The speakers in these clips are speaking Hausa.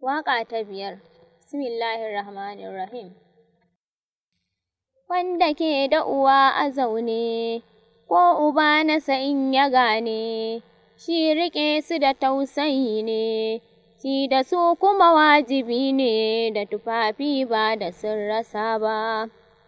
Waƙa ta biyar Bismillahirrahmanirrahim Wanda ke da uwa a zaune ko uba nasa in ya gane shi riƙe su da tausayi ne ci da su kuma wajibi ne da tufafi ba da sun rasa ba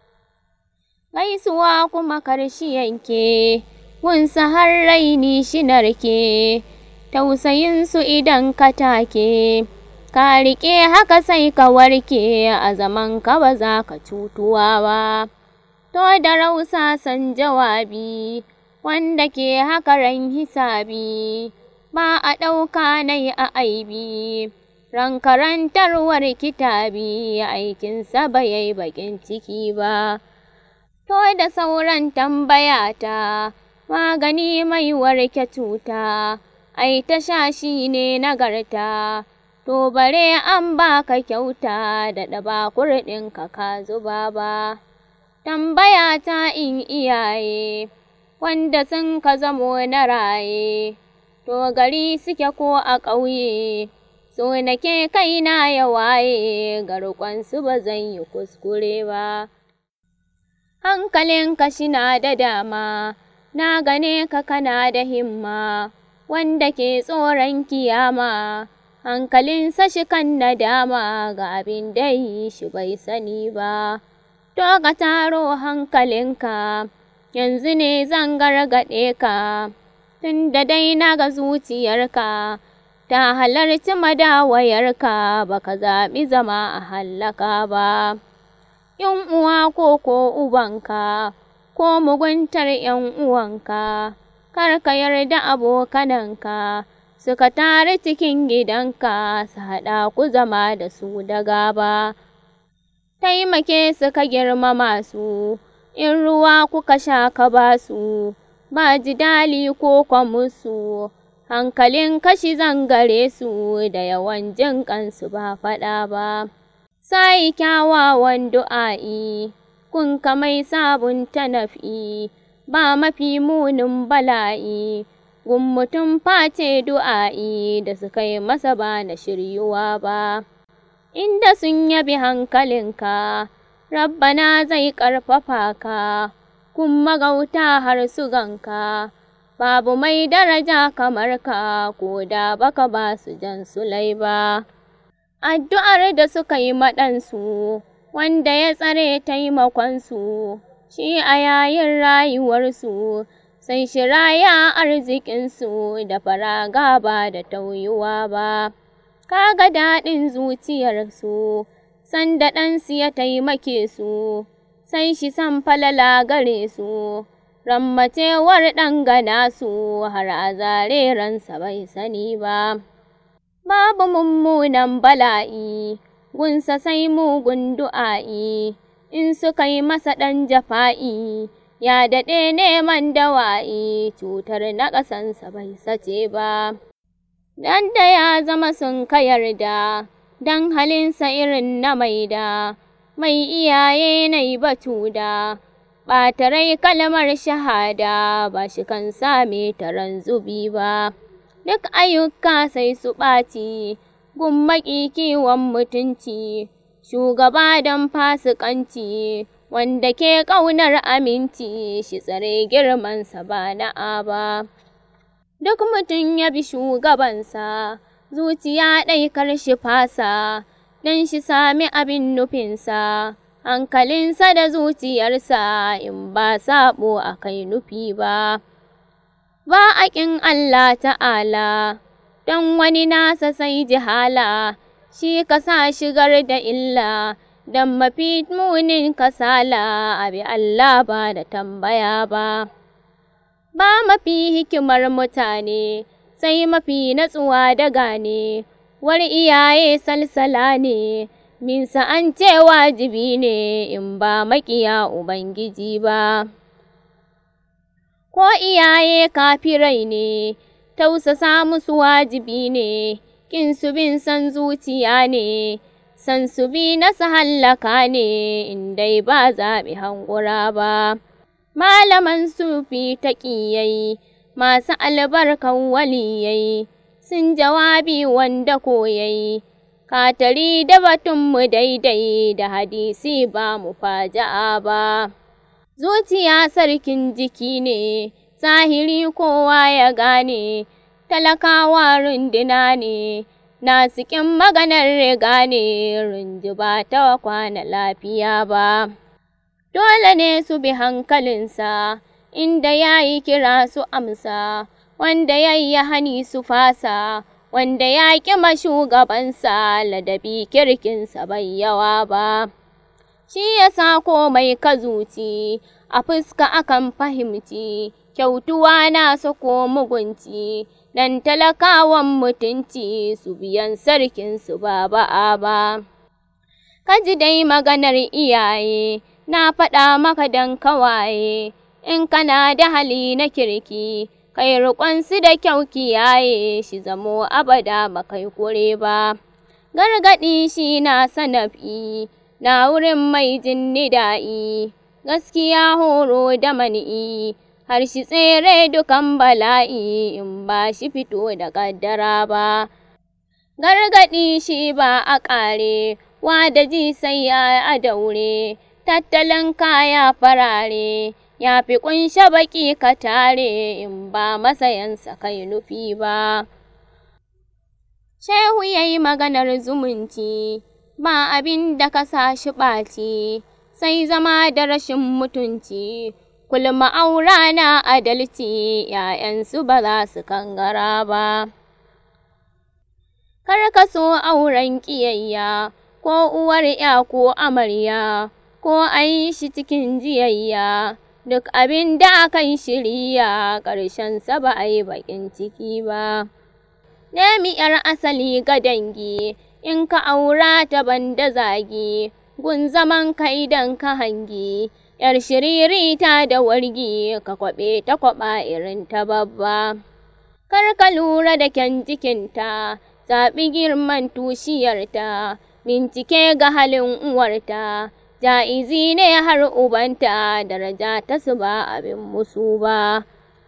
gaisuwa kuma karshi yanke gunsa har raini shi narke tausayinsu idan ka take ka riƙe haka sai ka warke a zaman ka ba za ka cutuwa ba to da rausasan jawabi wanda ke haka ran hisabi ba a ɗauka nai a aibi ran karantarwar kitabi aikinsa ba yai baƙin ciki ba to da sauran tambaya ta magani mai warke cuta ai ta sha shi ne nagarta to bare an baka kyauta da ɗaba kurɗinka ka zuba ba tambaya ta in iyaye wanda sun ka zamo na raye to gari suke ko a ƙauye so nake kaina ya waye garkonsu ba zan yi kuskure ba hankalinka shina da dama na gane ka kana da himma wanda ke tsoron kiyama hankalinsa shi kan nadama ga abin da yi shi bai sani ba to ka taro hankalinka yanzu ne zan gargaɗe ka tunda dai na ga zuciyarka ta halarci madawayarka baka zaɓi zama a hallaka ba in uwa ko ko ubanka ko muguntar ‘yan uwanka kar ka yarda abokananka suka tare cikin gidanka su haɗa ku zama da su da gaba taimake suka girmama su in ruwa kuka sha ka ba su ba jidali ko kwa musu hankalin kashi zangare su da yawan jin kansu ba faɗa ba sai kyawawan du'a'i kun mai sabunta naf'i ba mafi munin bala'i gun mutum face du'a'i da suka yi masa ba na shiryuwa ba inda sun yabi hankalinka rabbana zai ƙarfafa ka kun magauta har su ganka babu mai daraja kamar ka ko da baka ba su jan sulai ba addu'ar da suka yi maɗansu wanda ya tsare taimakonsu shi a yayin rayuwarsu sai shiraya arzikinsu da faraga ba da tauyuwa ba kaga daɗin zuciyarsu sanda ɗansu ya taimake su sai shi san falala gare su rammacewar ɗan gana su har a zare ransa bai sani ba babu mummunan bala'i gunsa sai mugun du'a'i in suka yi masa ɗan jafa'i ya daɗe neman dawa'i cutar na ƙasansa bai sace ba dan da ya zama sun ka yarda dan halinsa irin na maida mai iyaye na yi batu da ɓata rai kalmar shahada ba shi kan same taron zubi ba duk ayyuka sai su ɓaci gun maƙi kiwon mutunci shugaba don fasikanci wanda ke ƙaunar aminci shi tsare girmansa ba na'a ba duk mutum ya bi shugabansa zuciya ɗai kar shi fasa don shi sami abin nufinsa hankalinsa da zuciyarsa in ba saɓo a kai nufi ba ba a ƙin Allah ta'ala don wani nasa sai jihala shi ka sa shigar da illa don mafi munin kasala abi Allah ba da tambaya ba ba mafi hikimar mutane sai mafi natsuwa da gane war iyaye salsala ne minsa an ce wajibi ne in ba maƙiya ubangiji ba ko iyaye kafirai ne tausasa musu wajibi ne kin su bin san zuciya ne san su bi na su hallaka ne in dai ba zaɓi hangura ba malaman sufi ta ƙiyai masu albarkan waliyai sun jawabi wanda koyai katari da batunmu daidai da hadisi ba mu faja'a ba. Zuciya sarkin jiki ne, zahiri kowa ya gane, talakawa runduna ne, nasikin maganar riga ne, runji ba ta kwana lafiya ba. Dole ne su bi hankalinsa, inda ya yi kira su amsa, wanda ya yi hani su fasa, wanda ya ƙi shugabansa ladabi kirkinsa bai yawa ba. Shi ya sa komai ka zuci, a fuska akan fahimci, kyautuwa na ko mugunci, dan talakawan mutunci su biyan sarkinsu ba ba'a ba. Ka ji dai maganar iyaye, na faɗa maka dan kawaye, in kana da hali na kirki, kai riƙonsu da kyau kiyaye shi zamo abada ba kai kure ba. Gargaɗi shi na sanafi, na wurin mai jin nida'i, gaskiya horo da mani'i, har shi tsere dukan bala'i in ba shi fito da ƙaddara ba. Gargaɗi shi ba a ƙare, wa da ji sai ya a daure, tattalin kaya farare, ya fi ƙunshe baƙi ka tare in ba masayansa kai nufi ba. Shehu ya yi maganar zumunci, ba abin da ka sa shi ɓaci, sai zama da rashin mutunci, kulma aura na adalci, ‘ya'yansu ba za su kangara ba. Kar ka so auren ƙiyayya, ko uwar ‘ya ko amarya, ko a yi shi cikin jiyayya, duk abin da akan shirya, ƙarshensa ba a yi baƙin ciki ba. Nemi ‘yar asali ga dangi, in ka aura ta banda zagi, gun zaman ka idan ka hangi, ‘yar shiririta da wargi, ka kwaɓe ta kwaɓa irin ta babba. Kar ka lura da kyan jikinta, zaɓi girman tushiyarta, bincike ga halin uwarta, ja'izi ne har ubanta, daraja ta su ba abin musu ba.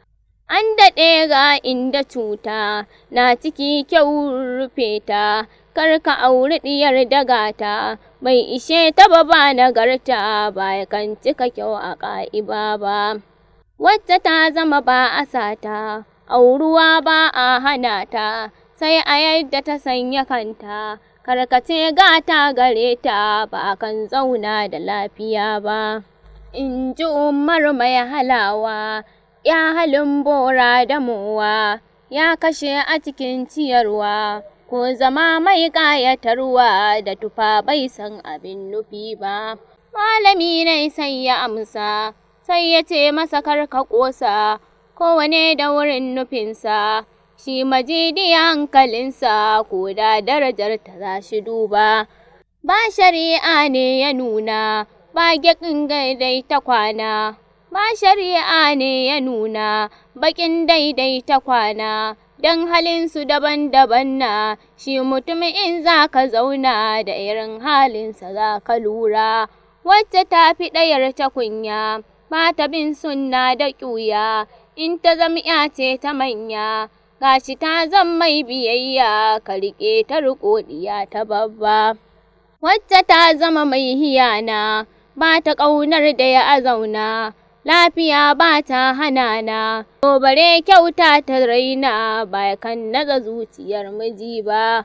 An daɗe ga inda cuta, na ciki kyau rufe ta, kar ka auri ɗiyar dagata, bai ishe ta ba ba nagarta, ba ya kan cika kyau a ƙa'iba ba. Wacce ta zama ba a sata, auruwa ba a hana ta, sai a yadda ta sanya kanta, karkace gata gare ta, ba kan zauna da lafiya ba. In ji Umar mai halawa, ya halin bora da mowa, ya kashe a cikin ciyarwa, ko zama mai ƙayatarwa da tufa bai san abin nufi ba. Malami ne sai ya amsa, sai ya ce masa kar ka ƙosa, kowane da wurin nufinsa, shi majidi hankalinsa, ko da darajar ta za shi duba. Ba shari'a ne ya nuna, ba gyaƙin daidai ta kwana, ba shari'a ne ya nuna, baƙin daidai ta kwana, don halinsu daban-daban na, shi mutum in za ka zauna da irin halinsa za ka lura, wacce ta fi ɗayar ta kunya, ba ta bin sunna da ƙuya, in ta zam ya ce ta manya, gashi ta zam mai biyayya, ka riƙe ta riƙo ɗiya ta babba. Wacce ta zama mai hiyana, ba ta ƙaunar da ya azauna, lafiya ba ta hana na, to bare kyauta ta raina, ba kan naza zuciyar miji ba.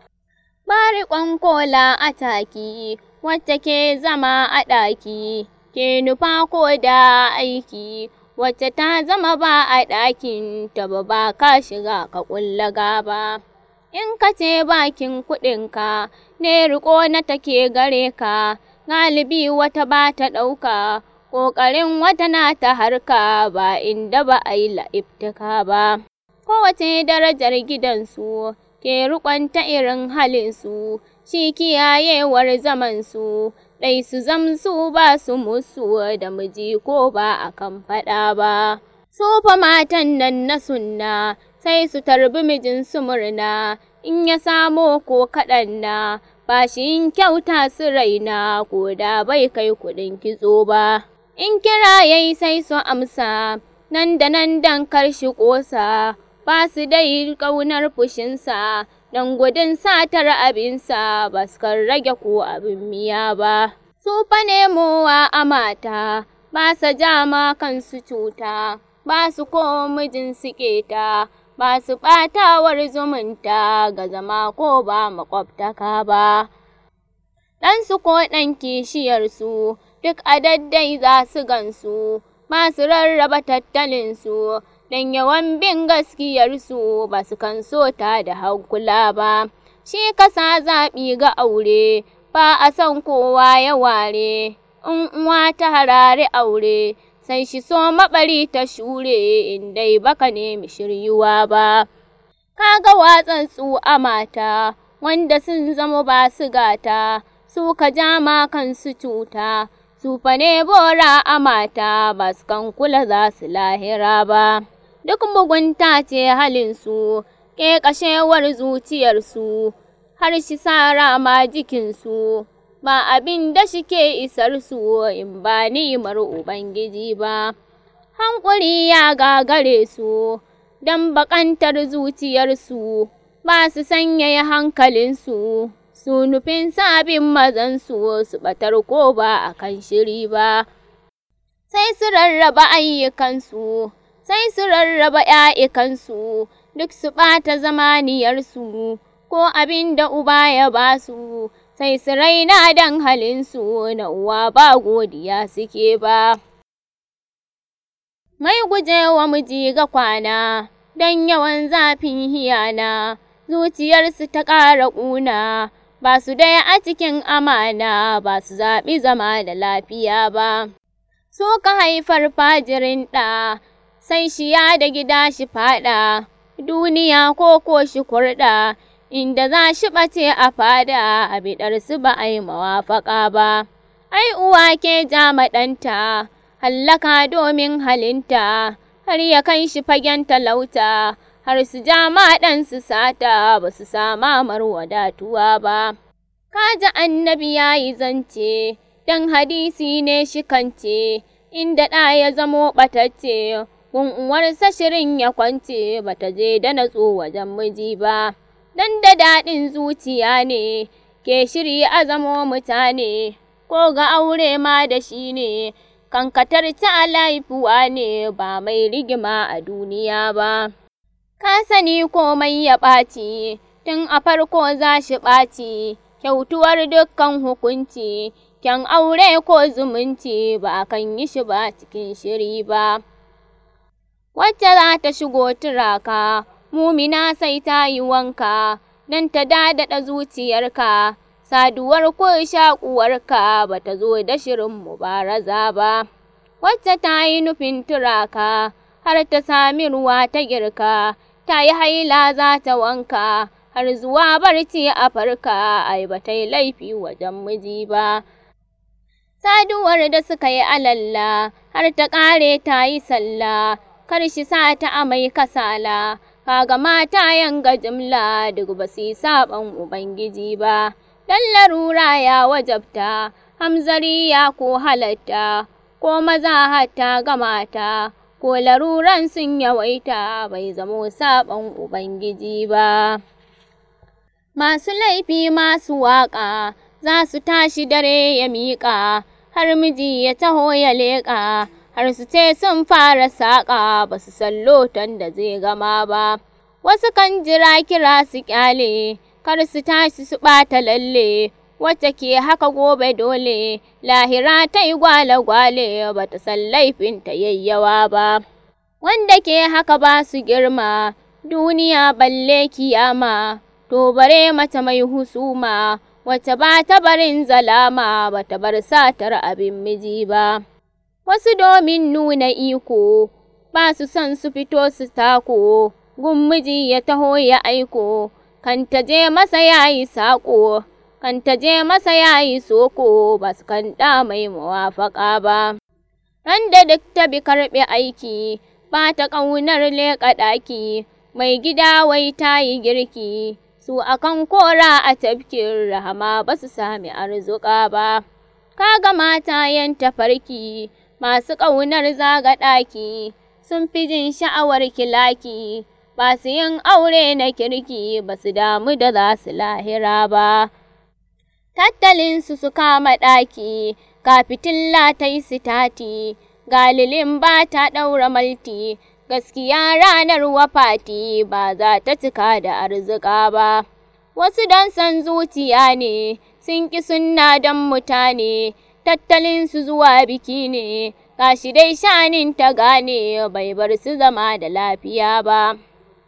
Ba riƙon kola a taki, wacce ke zama a ɗaki, ke nufa ko da aiki, wacce ta zama ba a ɗakin ta ba ba ka shiga ka ƙulla gaba. In ka ce bakin kuɗinka, ne riƙo na take gare ka, galibi wata ba ta ɗauka, ƙoƙarin wata na ta harka ba inda ba a yi la'iftika ba. Kowace darajar gidansu, ke riƙon ta irin halinsu, shi kiyayewar zamansu, ɗai su zamsu ba su musu da miji ko ba a kan faɗa ba. Su fa matan nan na sunna, sai su tarbi mijinsu murna, in ya samo ko kaɗan na, ba shi yin kyauta su raina, ko da bai kai kuɗin kitso ba. In kira yayi sai su amsa, nan da nan dan kar shi ƙosa, ba su dai ƙaunar fushinsa, don gudun satar abinsa ba su kan rage ko abin miya ba. Su fa nemowa a mata, ba sa jama kansu cuta, ba su ko mijin su keta, ba su ɓatawar zumunta ga zama ko ba makwabtaka ba. Ɗansu ko ɗan kishiyarsu, duk a daddai za su gansu, ba su rarraba tattalinsu, don yawan bin gaskiyarsu ba su kan so ta da hankula ba. Shi kasa zaɓi ga aure, ba a son kowa ya ware, in uwa ta harare aure, sai shi so maɓari ta shure in dai baka nemi shiryuwa ba. Kaga watsatsu a mata, wanda sun zama ba su gata, su ka jama kansu cuta, su fa ne bora a mata ba su kan kula za su lahira ba. Duk mugunta ce halinsu, ƙeƙashewar zuciyarsu, har shi sara ma jikinsu, ba abin da shi ke isarsu in ba ni'imar Ubangiji ba. Hankuri ya gagare su, don baƙantar zuciyarsu, ba su sanyaya hankalinsu, su nufin sabin mazansu su ɓatar ko ba a kan shiri ba. Sai su rarraba ayyukansu, sai su rarraba ‘ya'yakansu, duk su ɓata zamaniyarsu, ko abin da uba ya ba su, sai su raina don halinsu na uwa ba godiya suke ba. Mai gujewa miji ga kwana, don yawan zafin hiyana, zuciyarsu ta ƙara ƙuna, ba su dai a cikin amana, ba su zaɓi zama da lafiya ba. Su ka haifar fajirin ɗa, sai shi ya da gida shi faɗa, duniya ko ko shi kurɗa, inda za shi ɓace a fada, a biɗarsu ba a yi mawafaƙa ba. Ai uwa ke jama ɗanta, hallaka domin halinta, har ya kai shi fagen talauta, har su jama ɗansu sata, ba su sama mar wadatuwa ba. Kaji annabi ya yi zance, don hadisi ne shi kance, inda ɗa ya zamo ɓatacce, gun uwarsa shirin ya kwance, bata je da natso wajen miji ba. Dan da daɗin zuciya ne, ke shiri a zamo mutane, ko ga aure ma da shi ne, kankatar ta laifuwa ne ba mai rigima a duniya ba. Ka sani komai ya ɓaci, tun a farko za shi ɓaci, kyautuwar dukkan hukunci, kyan aure ko zumunci ba a kan yi shi ba cikin shiri ba. Wacce za ta shigo turaka, mumina sai ta yi wanka, don ta daɗaɗa zuciyarka, saduwar ko shaƙuwarka ba ta zo da shirin mubaraza ba. Wacce ta yi nufin turaka, har ta sami ruwa ta girka, ta yi haila za ta wanka, har zuwa barci a farka, ai ba ta yi laifi wajen miji ba. Saduwar da suka yi alalla, har ta ƙare ta yi sallah, kar shi sa ta amai kasala, kaga mata yanga jimla duk ba su yi saɓon Ubangiji ba. Dan larura ya wajabta, hamzari ya ko halatta, ko maza hatta ga mata, ko laruran sun yawaita bai zamo saɓon Ubangiji ba. Masu laifi masu waƙa, za su tashi dare ya miƙa, har miji ya taho ya leƙa, har su ce sun fara saƙa, ba su san loton da zai gama ba. Wasu kan jira kira su ƙyale, kar su tashi su ɓata lalle, wacce ke haka gobe dole, lahira ta yi gwale-gwale, ba ta san laifin ta yayyawa ba. Wanda ke haka ba su girma, duniya balle kiyama, to bare mata mai husuma, wacce ba ta barin zalama, ba ta bar satar abin miji ba. Wasu domin nuna iko, ba su son su fito su tako, gun miji ya taho ya aiko, kan ta je masa ya yi saƙo, kan ta je masa ya yi soko, ba su kan ɗa mai mawafaƙa ba. Ran da duk ta bi karɓe aiki, ba ta ƙaunar leƙa ɗaki, mai gida wai ta yi girki, su akan kora a tafkin rahama ba su sami arzuƙa ba. Kaga mata yan tafarki, masu ƙaunar zaga ɗaki, sun fi jin sha'awar kilaki, ba su yin aure na kirki ba su damu da za su lahira ba. Tattalinsu su kama ɗaki, ga fitilla ta yi sitati, galilin ba ta ɗaura malti, gaskiya ranar wafati ba za ta cika da arzika ba. Wasu don san zuciya ne, sun ƙi sunna don mutane, tattalinsu zuwa biki ne, gashi dai shanin ta gane bai bar su zama da lafiya ba.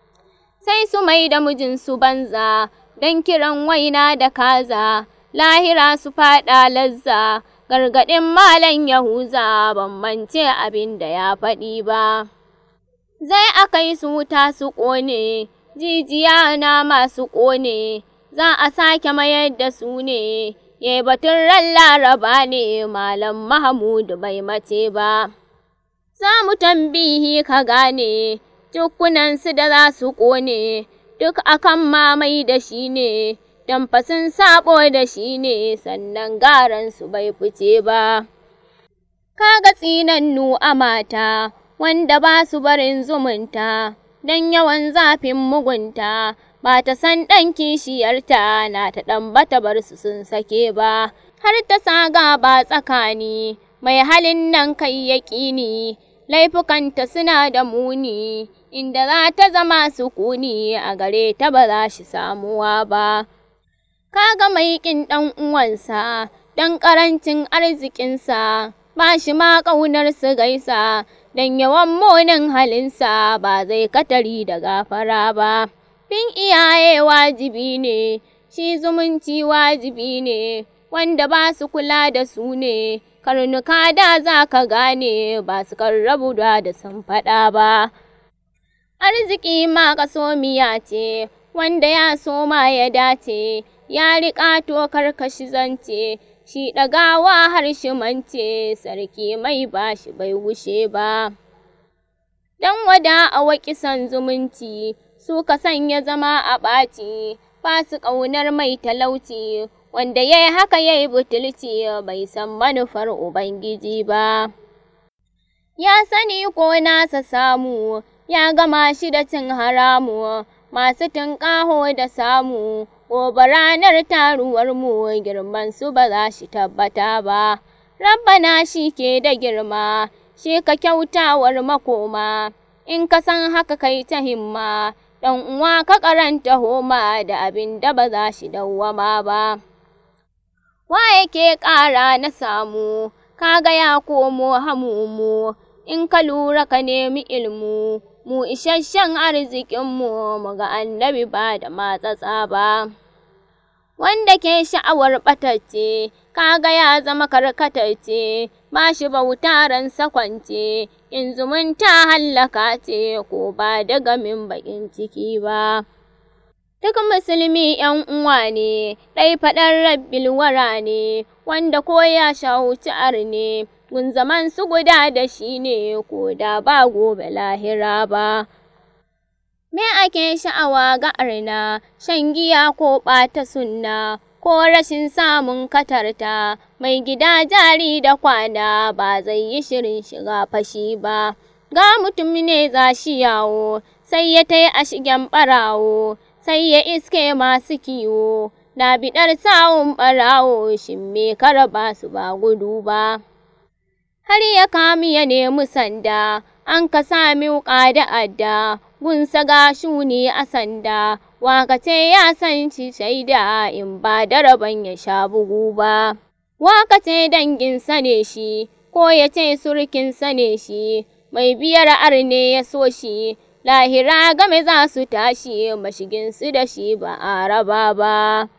Sai su mai da mijinsu banza, don kiran waina da kaza, lahira su faɗa lazza, gargaɗin malam Yahuza ban mance abin da ya faɗi ba. Zai akai su wuta su ƙone, jijiya na masu ƙone, za a sake mayar da su ne, ye batun ran laraba ne malam Mahamudu bai mace ba. Za mu tambihi ka gane, su da za su ƙone, duk akan mamai da shi ne, don fasin saɓo da shi ne sannan garansu bai fice ba. Kaga tsinannu a mata, wanda ba su barin zumunta, don yawan zafin mugunta, ba ta san ɗan kishiyarta na ta ɗan bata bar su sun sake ba, har ta saga ba tsakani, mai halin nan kai yaƙini, laifukanta suna da muni, inda za ta zama sukuni a gare ta ba za shi samuwa ba. Kaga mai ƙin ɗan uwansa, don ƙarancin arzikinsa, ba shi ma ƙaunar su gaisa, don yawan munin halinsa ba zai katari da gafara ba. Bin iyaye wajibi ne, shi zumunci wajibi ne, wanda ba su kula da su ne, karnuka da za ka gane ba su karrabu da da sun faɗa ba. Arziki ma miya ce, wanda ya so ma ya dace, ya riƙa to karkashi zance, shi ɗagawa har shi mance, sarki mai bashi bai wuce ba. Dan wada a waƙisan zumunci, su ka sanya zama a ɓaci, ba su ƙaunar mai talauci, wanda ya yi haka ya yi butulci bai san manufar Ubangiji ba. Ya sani ko nasa samu, ya gama shi da cin haramu, masu tunƙaho da samu, gobe ranar taruwarmu girman su ba za shi tabbata ba. Rabbana shi ke da girma, shi ka kyautawar makoma, in ka san haka kai ta himma, ɗan uwa ka karanta homa da abin da ba za shi dawwama ba. Wa yake ƙara na samu, kaga ya komo hamumu, in ka lura ka nemi ilmu, mu isasshen arzikinmu mu ga annabi ba da matsatsa ba. Wanda ke sha'awar ɓatacce, kaga ya zama karkatacce, ba shi bautaren sakwance, in zumunta hallaka ce ko ba da gamin baƙin ciki ba. Duk musulmi ‘yan uwa ne, ɗai faɗar rabbil wara ne, wanda ko ya shahuci ne, gun zaman su guda da shi ne, ko da ba gobe lahira ba. Me ake sha'awa ga arna, shan giya ko ɓata sunna, ko rashin samun katarta, mai gida jari da kwana ba zai yi shirin shiga fashi ba. Ga mutum ne za shi yawo, sai ya tai a shigen ɓarawo, sai ya iske masu kiwo, na biɗar sawun ɓarawo, shin me kara ba su ba gudu ba. Har ya kami ya nemi sanda, an ka sami wuƙa da adda, gunsa ga shuni a sanda, wakace ya san shi shaida in ba da rabon ya sha bugu ba. Wakace danginsa ne shi, ko ya ce surkinsa ne shi, mai biyar arne ya so shi, lahira game za su tashi mashiginsu da shi ba a raba ba.